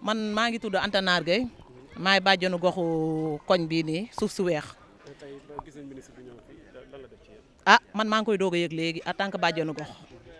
man maa ngi tudd Anta Naar Gueye maay bàjjenu goxu koñ bii nii suuf su weex ah man maa ngi koy doog a yëg léegi en tant que bàjjenu gox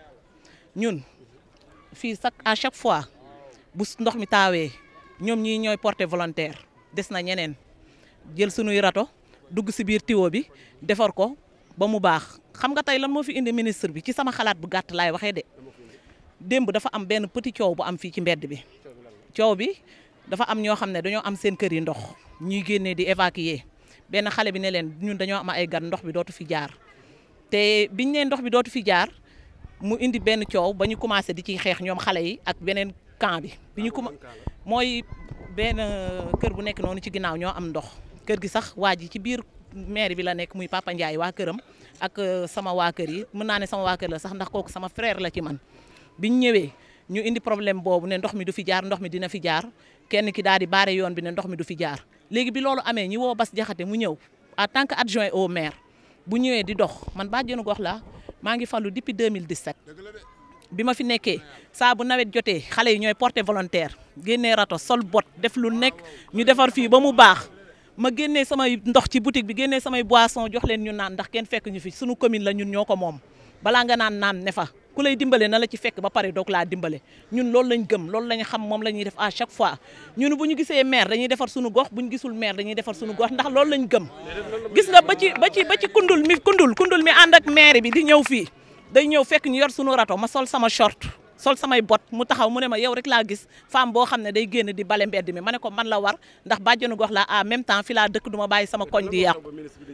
ñun fii chaque à chaque fois bu ndox mi taawee ñoom ñii ñooy porté volontaire des na ñeneen jël sunuy rato dugg si biir tiwo bi defar ko ba mu baax xam nga tey lan moo fi indi ministre bi ci sama xalaat bu gàtt laay waxee de démb dafa am benn petit coow bu am fii ci mbedd bi coow bi dafa am ñoo xam ne dañoo am seen kër yi ndox ñuy génnee di évacuer benn xale bi ne leen ñun dañoo am ay gan ndox bi dootu fi jaar te biñ ne ndox bi dootu fi jaar mu indi benn coow ba ñu commencé di ciy xeex ñoom xale yi ak beneen camp bi bi ñu kuma mooy benn kër bu nekk noonu ci ginnaaw ñoo am ndox kër gi sax waa ji ci biir maire bi la nekk muy Papa Ndiaye waa këram ak sama waa kër yi mën naa ne sama waa kër la sax ndax kooku sama frère la ci man biñ ñëwee ñu indi problème boobu ne ndox mi du fi jaar ndox mi dina fi jaar kenn ki daal di baare yoon bi ne ndox mi du fi jaar léegi bi loolu amee ñi woo Bas Jaxate mu ñëw en tant que adjoint au maire bu ñëwee di dox man bàjjenu gox la maa ngi fallu depuis 2017 bi ma fi nekkee saa bu nawet jotee xale yi ñooy porté volontaire génnee rato sol bot def lu nekk ñu defar fii ba mu baax ma génnee samay ndox ci boutique bi génnee samay boisson jox leen ñu naan ndax kenn fekk ñu fi sunu commune la ñun ñoo ko moom balaa nga naan naan ne fa ku lay dimbale na la ci fekk ba pare doog laa dimbale ñun loolu lañ gëm loolu lañ xam moom la ñuy def à chaque fois ñun bu ñu gisee maire dañuy defar suñu gox bu ñu gisul maire dañuy defar suñu gox ndax loolu lañ gëm gis nga ba ci ba ci ba ci kundul mi kundul kundul mi ànd ak maire bi di ñëw fii day ñëw fekk ñu yor suñu rato ma sol sama short sol samay bot mu taxaw mu ne ma yow rek laa gis femme boo xam ne day génn di bale mbedd mi ma ne ko man la war ndax bàjjenu gox la en même temps fi laa dëkk du ma bàyyi sama koñ di yàqu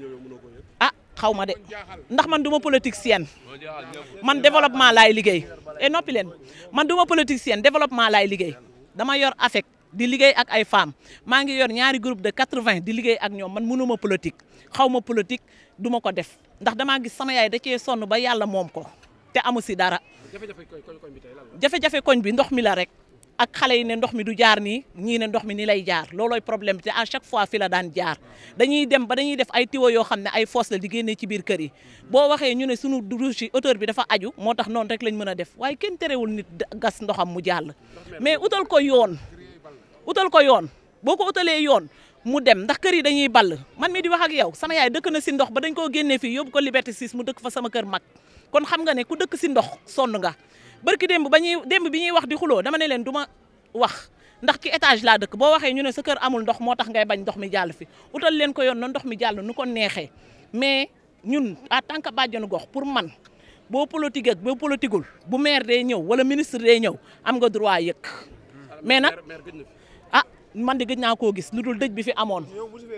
ah xaw ma de ndax man du ma politicienne man développement laay liggéey et noppi leen man du ma politicienne développement laay liggéey dama yor affect di liggéey ak ay femmes maa ngi yor ñaari groupe de 80 di liggéey ak ñoom man mënuma politique xaw ma politique du ma ko def ndax damaa gis sama yaay da cee sonn ba yàlla moom ko te amu si dara jafe-jafe koñ bi ndox mi la rek ak xale yi ne ndox mi du jaar nii ñii ne ndox mi ni lay jaar loolooy problème bi te à chaque fois fi la daan jaar dañuy dem ba dañuy def ay tiwo yoo xam ne ay fosse la di génnee ci biir kër yi boo waxee ñu ne sunu douche yi hauteur bi dafa aju moo tax noonu rek lañ mën a def waaye kenn terewul nit gas ndoxam mu jàll mais utal ko yoon utal ko yoon boo ko utalee yoon mu dem ndax kër yi dañuy ball man mi di wax ak yow sama yaay dëkk na si ndox ba dañ koo génnee fii yóbbu ko Liberté 6 mu dëkk fa sama kër mag kon xam nga ne ku dëkk si ndox sonn nga barki démb ba ñuy démb bi ñuy wax di xuloo dama ne leen du ma wax ndax ci étage laa dëkk boo waxee ñu ne sa kër amul ndox moo tax ngay bañ ndox mi jàll fi utal leen ko yoon na ndox mi jàll nu ko neexee mais ñun en tant que bàjjenu gox pour man boo politique ak boo politiqueul bu maire day ñëw wala ministre day ñëw am nga droit yëg mais nag ah man de gëj naa koo gis lu dul dëj bi fi amoon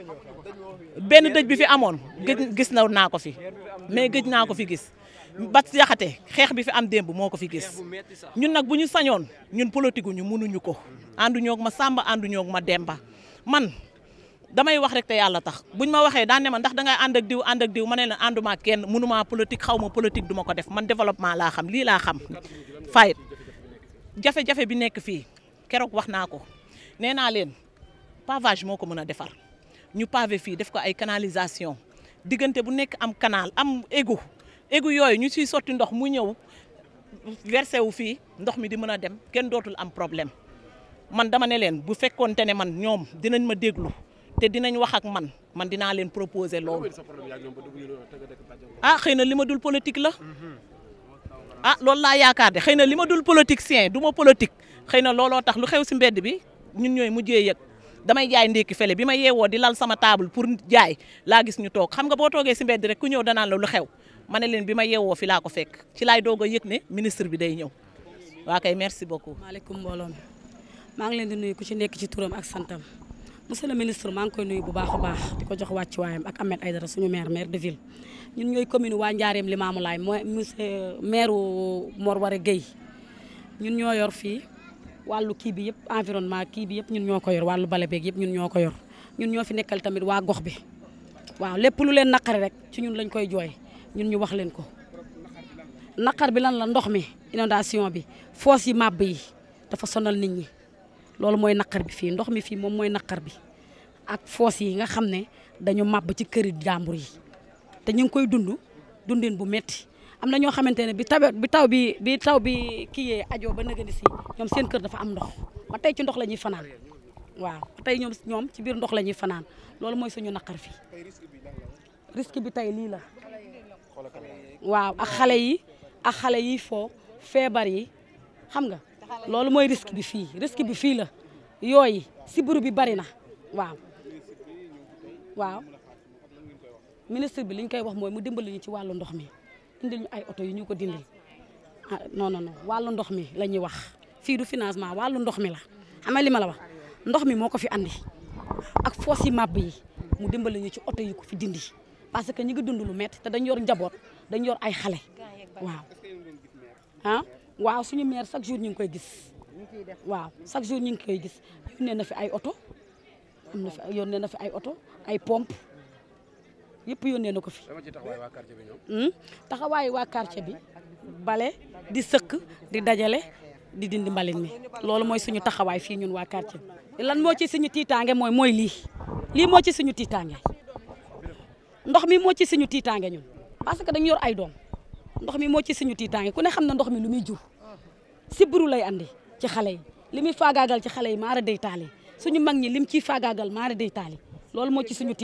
benn dëj bi fi amoon gëj gis na naa ko fi mais gëj naa ko fi gis Bas Jaxate xeex bi fi am démb moo ko fi gis ñun nag bu ñu sañoon ñun politique ñu mënuñu ko ànduñoo ak ma Samba ànduñoo ak ma Demba man damay wax rek te yàlla tax buñ ma waxee daan ne ma ndax dangay ànd ak diw ànd ak diw ma ne la ànduma kenn mënuma politique xaw ma politique duma ko def man développement laa xam lii laa xam fayit jafe-jafe bi nekk fii keroog wax naa ko nee naa leen pavage moo ko mën a defar ñu pavé fii def ko ay canalisation diggante bu nekk am canal am égout égout yooyu ñu ciy sotti ndox mu ñëw versé wu fii ndox mi di mën a dem kenn dootul am problème man dama ne leen bu fekkoonte ne man ñoom dinañ ma déglu te dinañ wax ak man man dinaa leen proposer loolu ah xëy na li ma dul politique la ah loolu laa yaakaar de xëy na li ma dul politicien du ma politique xëy na looloo tax lu xew si mbedd bi ñun ñooy mujjee yëg damay jaay ndékki fele bi ma yeewoo di lal sama table pour jaay laa gis ñu toog xam nga boo toogee si mbedd rek ku ñëw danaan la lu xew ma ne leen bi ma yeewoo fi laa ko fekk ci laay doog a yëg ne ministre bi day ñëw waa kay merci beaucoup. maaleykum mbooloo mi maa ngi leen di nuyu ku ci nekk ci turam ak santam monsieur le ministre maa ngi koy nuyu bu baax a baax di ko jox wàccuwaayam ak Ahmed Aïdara suñu maire maire de ville ñun ñooy commune waa Njaareem Limamoulaye mooy monsieur maire Mor Waré Guèye ñun ñoo yor fii wàllu kii bi yëpp environnement kii bi yëpp ñun ñoo ko yor wàllu bale beeg yëpp ñun ñoo ko yor ñun ñoo fi nekkal tamit waa gox bi waaw lépp lu leen naqari rek ci ñun lañ koy jooy ñun ñu wax leen ko naqar bi lan la ndox mi inondation bi foos yi màbb yi dafa sonal nit ñi loolu mooy naqar bi fii ndox mi fii moom mooy naqar bi ak foos yi nga xam ne dañu màbb ci këri jàmbur yi te ñu ngi koy dund dundin bu metti am na ñoo xamante ne bi taw bi taw bi bi taw bi kii yee ajoo ba nëgëni si ñoom seen kër dafa am ndox ba tey ci ndox la ñuy fanaan waaw ba tey ñoom ñoom ci biir ndox la ñuy fanaan loolu mooy suñu naqar fii risque bi tey lii la waaw ak xale yi ak xale yi foo feebar yi xam nga loolu mooy risque bi fii risque bi fii la yooyu sibiru bi bari na waaw waaw ministre bi li ñu koy wax mooy mu dimbali ñu ci wàllu ndox mi indil ñu ay oto yu ñu ko dindil ah non non non wàllu ndox mi la ñuy wax fii du financement wàllu ndox mi la xam nga li ma la wax ndox mi moo ko fi andi ak foos yi màbb yi mu dimbali ñu ci oto yi ko fi dindi parce que ñi ngi dund lu métti te dañ yor njaboot dañ yor ay xale waaw ah waaw suñu maire chaque jour ñu ngi koy gis waaw chaque jour ñu ngi koy gis yónnee na fi ay oto am na fi yónnee na fi ay oto ay pompe yëpp yónnee na ko fi taxawaayu waa quartier bi bale di sëkk di dajale di dindi mbalit mi loolu mooy suñu taxawaay fii ñun waa quartier bi lan moo ci suñu tiitaange mooy mooy lii lii moo ci suñu tiitaange ndox mi moo ci suñu tiitaange ñun parce que dañu yor ay doom ndox mi moo ci suñu tiitaange ku ne xam na ndox mi lu muy jur sibiru lay andi ci xale yi li muy faagaagal ci xale yi maara day taali suñu mag ñi lim ciy faagaagal maara day taali loolu moo ci suñu